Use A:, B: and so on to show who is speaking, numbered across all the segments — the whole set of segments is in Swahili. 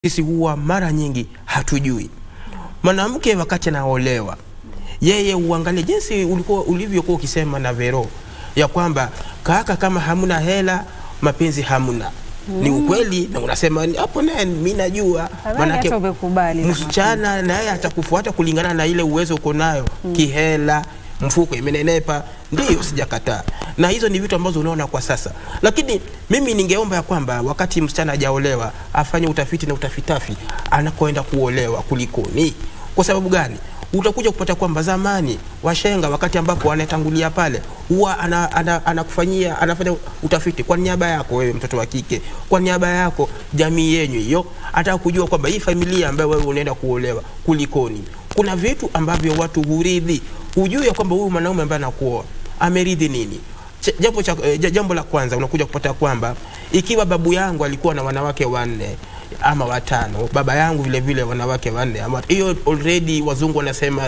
A: sisi huwa mara nyingi hatujui. Mwanamke wakati anaolewa, yeye uangalie jinsi ulikuwa ulivyokuwa ukisema na Vero ya kwamba kaka, kama hamuna hela mapenzi hamuna. Ni ukweli na unasema ni- hapo, naye mimi najua,
B: Nadhani hata umekubali na
A: msichana naye atakufuata kulingana na ile uwezo uko nayo kihela, mfuko imenenepa, ndiyo, sijakataa, na hizo ni vitu ambazo unaona kwa sasa, lakini mimi ningeomba ya kwamba wakati msichana hajaolewa afanye utafiti na utafitafi anakoenda kuolewa kulikoni. Kwa sababu gani? Utakuja kupata kwamba zamani washenga, wakati ambapo anatangulia pale, huwa ana, ana, anakufanyia anafanya utafiti kwa niaba yako wewe, mtoto wa kike, kwa niaba yako jamii yenyu hiyo, ataka kujua kwamba hii familia ambayo wewe unaenda kuolewa kulikoni. Kuna vitu ambavyo watu huridhi, hujui ya kwamba huyu mwanaume ambaye anakuoa ameridhi nini. Ch- Jambo, cha, eh, jambo la kwanza unakuja kupata kwamba ikiwa babu yangu alikuwa na wanawake wanne ama watano, baba yangu vile vile wanawake wanne ama hiyo, already wazungu wanasema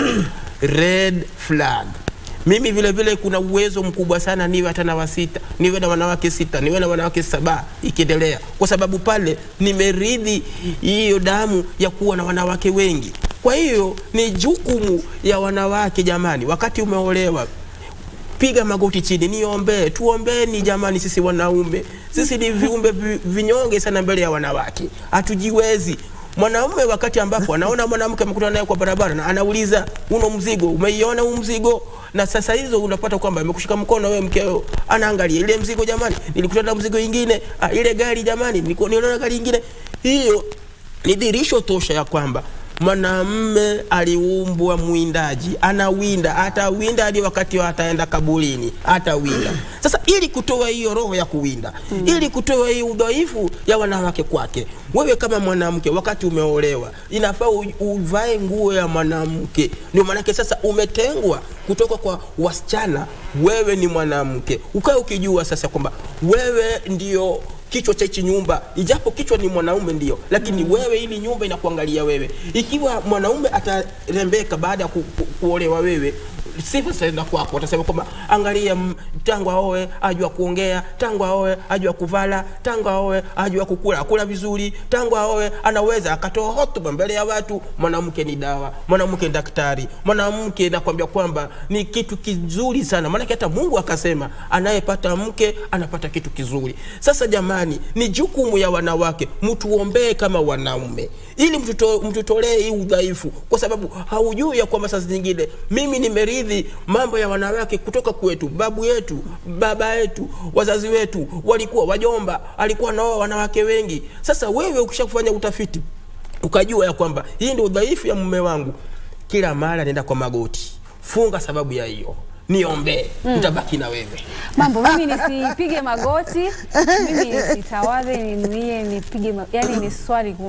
A: red flag. Mimi vile vile kuna uwezo mkubwa sana niwe hata na wasita, niwe na wanawake sita, niwe na wanawake saba, ikiendelea, kwa sababu pale nimeridhi hiyo damu ya kuwa na wanawake wengi. Kwa hiyo ni jukumu ya wanawake jamani, wakati umeolewa piga magoti chini, niombee, tuombeni jamani. Sisi wanaume, sisi ni viumbe vi- vinyonge sana mbele ya wanawake, hatujiwezi. Mwanaume wakati ambapo anaona mwanamke amekutana naye kwa barabara na anauliza uno mzigo, umeiona huu mzigo? Na sasa hizo unapata kwamba amekushika mkono wewe mkeo, anaangalia ile mzigo, jamani, nilikutana na mzigo ingine, ah, ile gari jamani, nilikuwa niona gari ingine. Hiyo ni dhirisho tosha ya kwamba mwanamme aliumbwa mwindaji, anawinda, atawinda hadi wakati wa ataenda kaburini, atawinda. Sasa ili kutoa hiyo roho ya kuwinda, ili kutoa hiyo udhaifu ya wanawake kwake, wewe kama mwanamke, wakati umeolewa, inafaa u- uvae nguo ya mwanamke. Ndio maanake sasa umetengwa kutoka kwa wasichana, wewe ni mwanamke, ukae ukijua sasa kwamba wewe ndio kichwa cha hichi nyumba, ijapo kichwa ni mwanaume ndio, lakini wewe, ili nyumba inakuangalia wewe. Ikiwa mwanaume atarembeka baada ya ku, ku, kuolewa wewe sifa zitaenda kwako, watasema kwamba angalia, mm, tangu aoe ajua kuongea, tangu aoe ajua kuvala, tangu aoe ajua kukula kula vizuri, tangu aoe anaweza akatoa hotuba mbele ya watu. Mwanamke ni dawa, mwanamke ni daktari, mwanamke nakwambia kwamba ni kitu kizuri sana, maanake hata Mungu akasema anayepata mke anapata kitu kizuri. Sasa jamani, ni jukumu ya wanawake, mtuombee kama wanaume, ili mtuto- mtutolee hii udhaifu, kwa sababu haujui ya kwamba saa zingine mimi nimeridhi mambo ya wanawake kutoka kwetu, babu yetu, baba yetu, wazazi wetu walikuwa wajomba, alikuwa nao wanawake wengi. Sasa wewe ukisha kufanya utafiti ukajua ya kwamba hii ndio udhaifu ya mume wangu, kila mara nenda kwa magoti, funga sababu ya hiyo, niombee, nitabaki na wewe.
B: mambo mimi nisipige magoti, mimi nisitawadhe, ninuie nipige ma... yani ni swali